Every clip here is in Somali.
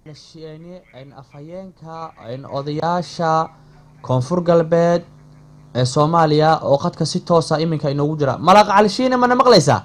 afhayeenka odayaasha koonfur galbeed ee soomaaliya oo qadka si toosa iminka inoogu jira malaq calishiine mana maqlaysaa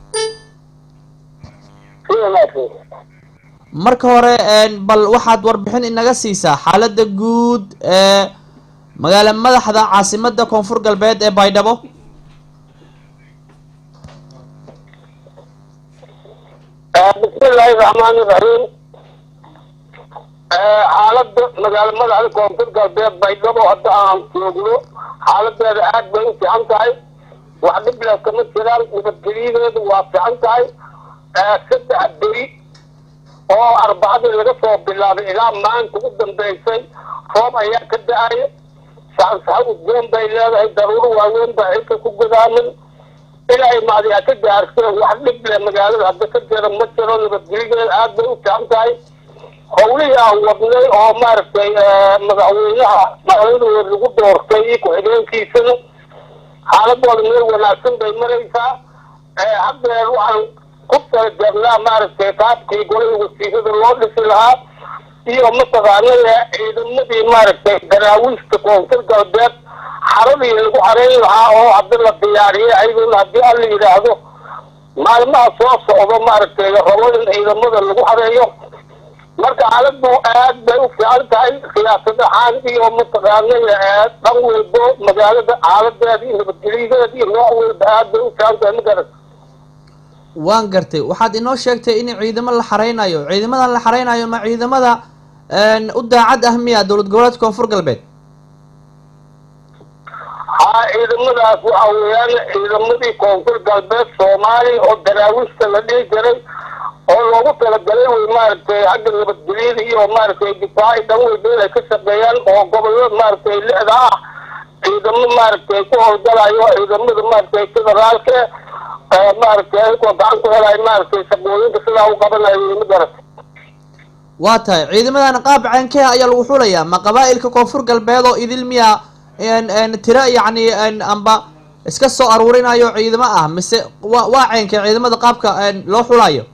marka hore bal waxaad warbixin inaga siisaa xaalada guud ee magaala madaxda caasimada koonfur galbeed ee baydhabo bismillaahi raxmaani raxiim xaalada magaala madaxda koonfur galbeed baydhabo hadda aan joogno xaaladeeda aad bay u fiican tahay wax dhibla kama jiraan nabadgelyadeedu waa fiican tahay saddex beri oo arbacadii laga soo bilaabay ilaa maanta u dambeysay roob ayaa ka da-aya saxansaxo udgoon bay leedahay daruuro waaweyn baa xilka ku godaamin ilaa imaadiyaa ka gaarso wax dhib leh magaalada hadda ka jira ma jiro nabadgelyadeeda aad bay u fiican tahay howlihii aan wadnay oo maaragtay madaxweynaha madaxweynahood lagu doortay iyo ku-xigeenkiisana xaaladooda meel wanaagsan bay maraysaa haddeer waxaan ku talajeednaa maaragtay qaabkii golada wasiirada loo dhisi lahaa iyo mataqaanaya ciidamadii maaragtay daraawiishta koonfur galbeed xaradii lagu xareyn lahaa oo hadda la diyaariyay ayaduna haddii alla yidhaahdo maalmaha soo socdo maaragtay rabo in ciidamada lagu xareeyo marka xaaladu aad bay u fiican tahay siyaasad ahaan iyo mataqaanaya dhan walbo magaalada xaaladeeda iyo nabadgelyadeeda iyo nooc walba aad bay u fiican tahay ma garat waan gartay waxaad inoo sheegtay in ciidamo la xareynayo ciidamadan la xareynayo ma ciidamada u daacad ah miya dowlad goboleedka koonfur galbeed haa ciidamadaas waxa weeyaan ciidamadii koonfur galbeed soomaaliya oo daraawiishta la dhihi jiray oo loogu talagalay way maaragtay xagga nabadgelyada iyo maaragtay difaaci dhan walba inay ka shaqeeyaan oo gobolada maaragtay lixda ah ciidamo maaragtay ku howlgalayo ciidamada maaragtay federaalka maaragtay ayagoo gacan ku helayo maaragtay shaqooyinka sidaa u qabanayo ma garat waa tahay ciidamadan qaab ceenkeha ayaa lagu xulayaa ma qabaa-ilka koonfur galbeed oo idil miya tira yacni amba iska soo aruurinayo ciidamo ah mise wa waa ceenkee ciidamada qaabka loo xulayo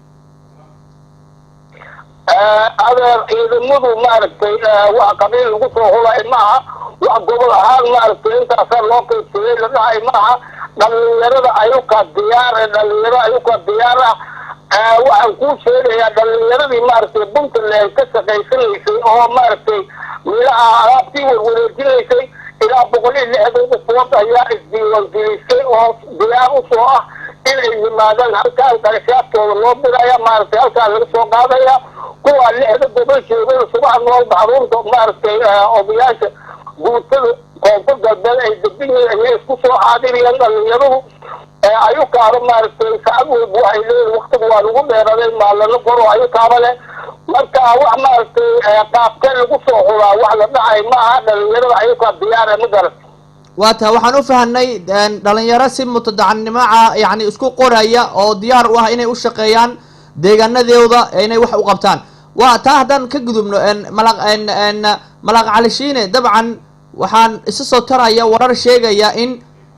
adeer ciidamadu maaragtay wax qabiil lagu soo hulay maaha wax gobol ahaan maaragtay intaasaa loo qaybsaday la dhahay maaha dhalinyarada ayuka diyaar ee dhalinyaro ayuka diyaar ah waxaan kuu sheegayaa dhalinyaradii maaragtay puntland ka shaqaysanaysay oo maaragtay meelaha alaabtii warwareejinaysay ilaa boqol iyo lixdan ufood ayaa isdiiwaangelisay oo diyaar usoo ah inay yimaadaan halkaan qarashaadkooda loo diraya maaragtay halkaan laga soo qaadaya kuwa lixda gobol joogada subax noolba xarunta maaragtay odayaasha guutada koonfur galbeed ay degan yihiin ayay isku soo xaadiriyeen dhalinyaradu ayukaaba maaragtay saacad walba waxay leeyihin waktiga waa lagu dheeraday maalano goro ayukaaba leh marka wax maaragtay qaabkee lagu soo xulaa wax la dhacay maaha dhalinyarada ayukaa diyaara ma garat waa tahay waxaan u fahanay dhalinyaro si mutadacannimoca yani isku qoraya oo diyaar u ah inay u shaqeeyaan deegaanadooda inay wax u qabtaan waa taa haddaan ka gudubno malaq malaq calishiine dabcan waxaan isa soo taraya warar sheegaya in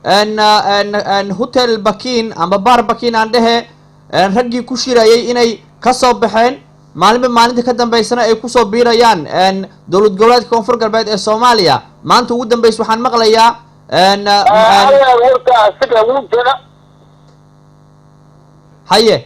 hotel bakin amba bar bakin aan dhehe raggii ku shirayay inay kasoo baxeen maalinba maalinta ka dambeysana ay kusoo biirayaan dowlad goboleedka koonfur galbeed ee soomaaliya maanta ugu dambeysa waxaan maqlayaa warka asiga wuu jira haye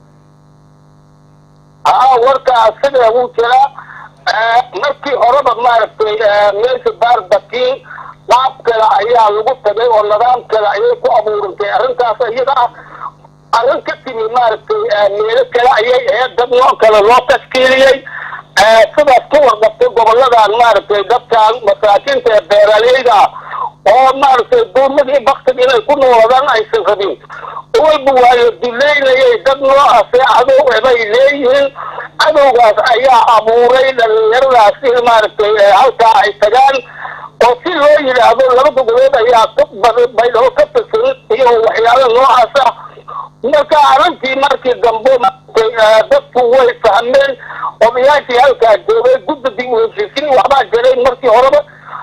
haa warka asiga wuu jiraa markii horeba maaragtay meesha baarbakiin qaab kale ayaa lagu tagay oo nidaam kale ayay ku abuurantay arrintaas iyada ah arrin ka timi maaragtay meelo kale ayay ahayd dad noo kale loo tashkiiliyey sidaas ka warqabtay goboladan maaragtay dadkan masaakiinta ee beeraleyda ah oo maaragtay duumadii baktig inay ku nooladaan aysan rabin walba waa la duleynayay dad noocaase cadow bay leeyihiin cadowgaas ayaa abuuray dhalinyaradaas in maaragtay halkaa ay tagaan oo si loo yidhaahdo laba goboleed ayaa baydhabo ka tirsan iyo waxyaala noocaas ah marka arrintii markii dambe maaragtay dadku way fahmeen odayaashii halkaa joogay guddigii uheshiisiin waxbaa jiray markii horeba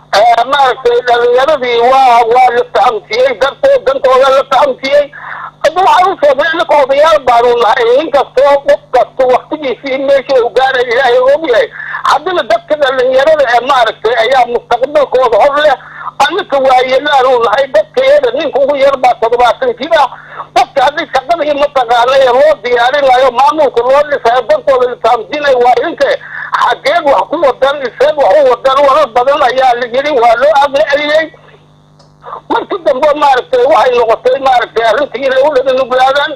maaragtay dhalinyaradii waa waa la fahamsiiyey dartoo dantooda la fahamsiiyey hadda waxaan u sheegnay ninka odayaal baanu nahay nin kastoo qof kasto waktigiisii meesha uu gaaray ilaahay og yahay haddana dadka dhalinyarada ee maaragtay ayaa mustaqbalkooda hor leh annika waayeelaanu nahay dadkayada ninka ugu yar baa toddobaatan jir ah dadka haddii shaqadii mataqaana ee loo diyaarinayo maamulka loo dhisayo dadkooda lisaamjinay waa idinka xageed wax ku wadan iseed wax u wadan warar badan ayaa la yidhi waa loo aqli celiyey markii dambe maaragtay waxay noqotay maaragtay arrintii inay u dhaganuglaadaan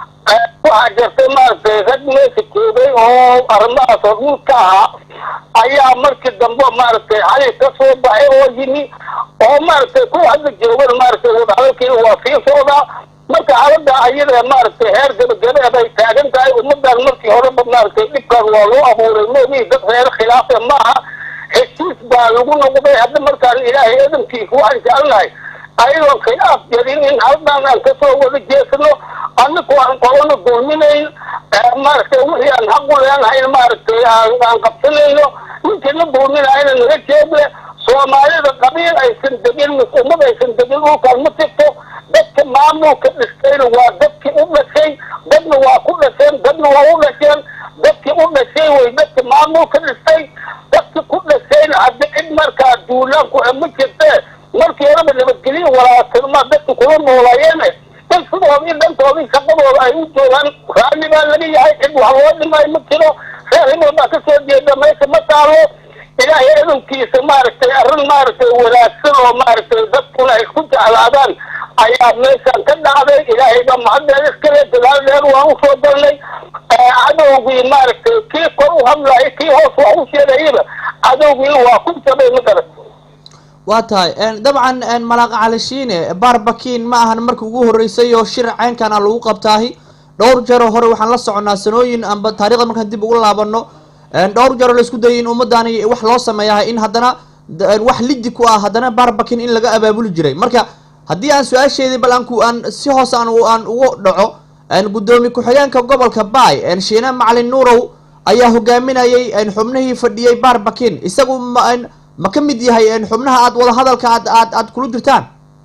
waxaa jirtay maaragtay rag meesha joogay oo arrimahaas hormuud ka ahaa ayaa markii dambe maaragtay xali ka soo baxay oo yimi oo maaragtay kuwa hadda joogan maaragtay wadahadalkiina waa sii socdaa marka xaalada ayada maaragtay heer gabagabeed ay taagan tahay ummadan markii horeba maaragtay dhibkan waa loo abuuray moogi dad reer khilaafe maaha heshiis baa lagu noqday hadda markaan ilaahay adamkiisa waxaan jecelnahay ayadoon khilaaf jarin in haldan aan kasoo wada jeesano anaku aan qolana dulminayn maaragtay wixii aan xaq u leenahayn maaragtay aan qabsanayno ninkina dulminayna naga jeeble soomaalida qabiil aysan degin mis ummad aysan degin dhulkaan ma jirto dadka maamulka dhistayna waa dadkii u dhashay dadna waa ku dhasheen dadna waa u dhasheen dadkii u dhashay way dadka maamulka dhistay dadki ku dhashayna haddi cid markaa duulaanku ma jirtee markii horeba nabadgelyo walaatinma dadka kula noolaayeene in sidoodii dhantoodii shaqadooda ay u joogaan raalli baa laga yahay cid wax loo dhimay ma jiro reer himil baa kasoo jeeda meesha ma taalo ilaahay adamkiisa maaragtay arrin maaragtay wanaagsan oo maaragtay dadkuna ay isku jeclaadaan ayaa meeshaan ka dhacday ilaahay baa mahaddeed iskale dadaal dheer waan usoo dalnay cadowgii maaragtay kii kor u hadlayo kii hoos wax u sheegayaba cadowgiina waa ku jabay ma garat waa tahay dabcan malaaqa calishiine baarbakiin ma ahan markii ugu horreysay oo shir ceynkana lagu qabtaahi dhowr jaro hore waxaan la soconaa sanooyin amba taarikhda markaan dib ugu laabano dhowr jaro la isku dayay in ummaddaani wax loo sameeyahay in haddana wax lidi ku ah haddana baarbakiin in laga abaabuli jiray marka haddii aan su-aasheedii bal aanku aan si hoos aan aan ugu dhaco guddoomiye ku-xigeenka gobolka baay shiine macalin nuurow ayaa hogaaminayay xubnihii fadhiyey baarbakiin isagu ma ma ka mid yahay xubnaha aad wadahadalka aad aad aad kula jirtaan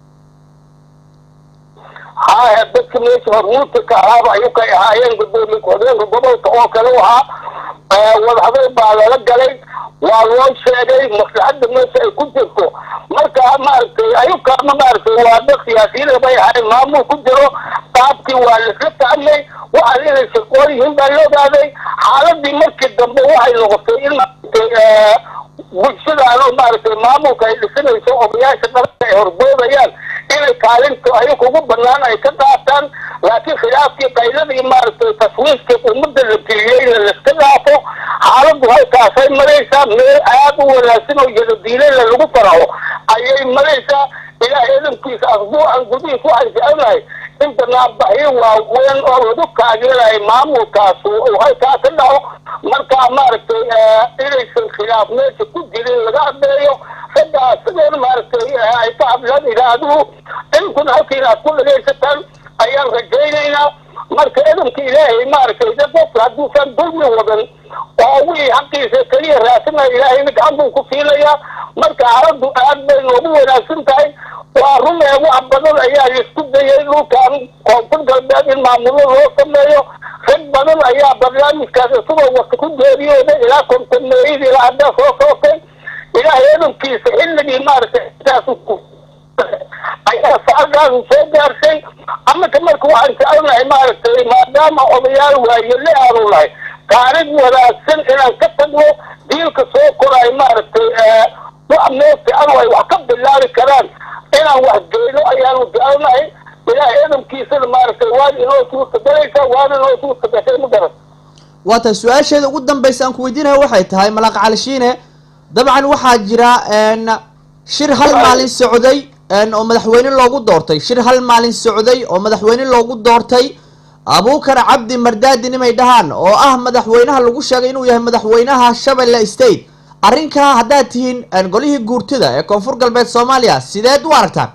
haya dadka meesha hormuudka ka ahaaba ayuu kay ahaayeen gudoomiye ku-xigeenka gobolka oo kale ahaa wadahadal baa lala galay waa loo sheegay maslaxadda meesha ay ku jirto marka maaragtay ayukaama maaragtay waa dad siyaasiyiin bay ahayn maamul ku jiro qaabkii waa laisla fahmay waxaan inay shaqoon yihiin baa la ogaaday xaaladii markii dambe waxay noqotay in maaragtay bulshadaano maaragtay maamulka ay dhisanayso odayaasha dalka ay hordoodayaan inay kaalinta ayaga ugu banaan ay ka qaataan laakiin khilaafkii qayladii maaragtay taswiiskii ummadda la geliyeyna laiska dhaafo xaaladdu halkaasay maraysaa meel aad u wanaagsan oo yadadiilena lagu faraxo ayay maraysaa ilaahay adamkiisa asbuucan gudihiis waxaan jecelnahay in banaanbaxyo waaweyn oo lagu taageerayo maamulkaas uu halkaa ka dhaco markaa maaragtay inaysan khilaaf meesha ku jirin laga hadleeyo raggaa sidoona maaragtay ay ka hadlaan idaaduhu inkuna halkiina aad ku dhagaysataan ayaan rajaynaynaa marka edamka ilaahay maaragtay dad qofka hadduusan dulmi wadan oo wixii xaqiisa keliya raasinaya ilaahayna gacan buu ku siinayaa marka xaaladdu aad bay noogu wanaagsan tahay waa runee wax badan ayaa laisku dayay dhulkan koonfur galbeed in maamulo loo sameeyo rag badan ayaa barnaamijkaas isagoo wata ku geeriyooda ilaa kontameeyada ilaa haddaa soo sootay ilaahay edamkiisa xilligii maaragtay intaas ayaa sacadaas soo gaarshay annaka marka waxaan jecelnahay maaragtay maadaama odayaal waayele aanu nahay taarikh wanaagsan inaan ka tagno diilka soo koraay maaragtay wax meel fiican ay wax ka bilaabi karaan inaan wax geyno ayaanu jecelnahay ilaahay edamkiisana maaragtay waana inoo suurtagalaysa waana inoo suurtagashay ma garan waa tahay su-aasheeda ugu dambaysa aan ku weydiinayo waxay tahay malaaq calishiine dabcan waxaa jira shir hal maalin socday oo madaxweyne loogu doortay shir hal maalin socday oo madaxweyne loogu doortay abuukar cabdi mardaadi nimay dhahaan oo ah madaxweynaha lagu sheegay inuu yahay madaxweynaha shabeelle state arrinkaa haddaad tihiin golihii guurtida ee koonfur galbeed soomaaliya sideed u aragtaan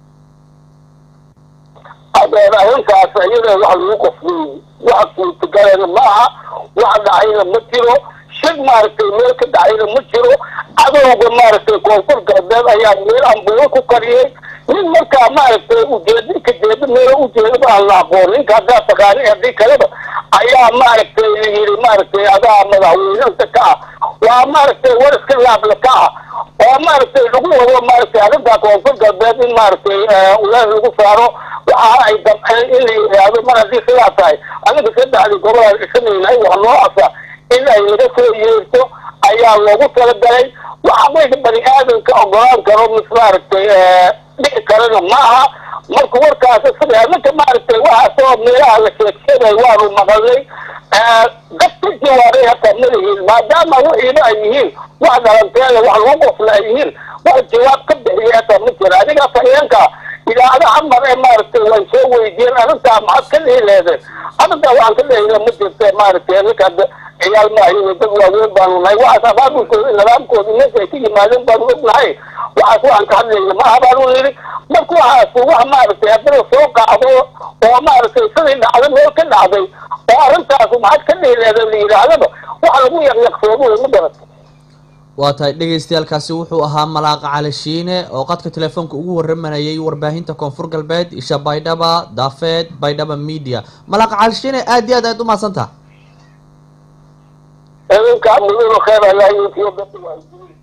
adeer arrintaas iyada wax lagu qoflay wax suurtagalena maaha wax dhacayna ma jiro shir maaragtay meel ka dhacayna ma jiro cadowga maaragtay koonfur galbeed ayaa meel ambulo ku kariyey nin markaa maaragtay ujeeda ka jeeda meelo ujeedaba aan la aqoon ninka haddaa taqaani haddii kaleba ayaa maaragtay la yidhi maaragtay adaa madaxweynanta ka ah waa maaragtay war iska laabla ka ah oo maaragtay lagu wado maaragtay arrintaa koonfur galbeed in maaragtay ulees lagu saaro waxa ay damceen in la yidhaahdo mar haddii sidaa tahay aniga saddexdii gobolaan dhisanaynahay wax noocaasa in ay laga soo yeerto ayaa loogu talagalay waxa mayga bani aadamka ogolaan karo mis maaragtay dhici karana ma aha marka warkaas isaga ninka maaragtay waxaasoo meelaha la sheegsheegay waanu maqalnay dad ka jawaabay hataa ma lihiin maadaama wixiiba ay yihiin wax dhalanteeda wax lagu qofla ay yihiin wax jawaab ka bixiya hataa ma jira adiga afhayeenka idaacadaha mar ee maaragtay way soo weydiiyeen arrintaa maxaad ka dhihi leedeen arrintaa waxaan ka dhehina ma jirta maaragtay ninka ciyaal maayo dad waaweyn baanu nahay waxaas abaabulkooda nidaamkooda meesha ay ka yimaadeen baanu ognahay waxaas waxaan ka hadlayna maaha baanu yidhi marka waxaas wax maaragtay haddana soo qacdo oo maaragtay sidii dhacday meel ka dhacday oo arrintaas maxaad ka dhihi leedeen la yidhaahdaba wax lagu yaqyaqsoomo ma garata waa tahay dhegaystayaalkaasi wuxuu ahaa malaaqa cali shiine oo qadka telefoonka ugu waramanayay warbaahinta koonfur galbeed isha baydhaba daafeed baydhaba media malaaqa cali shiine aad iyo aad aad umahadsantaha idinka mudan khayr allah iyo dadka waa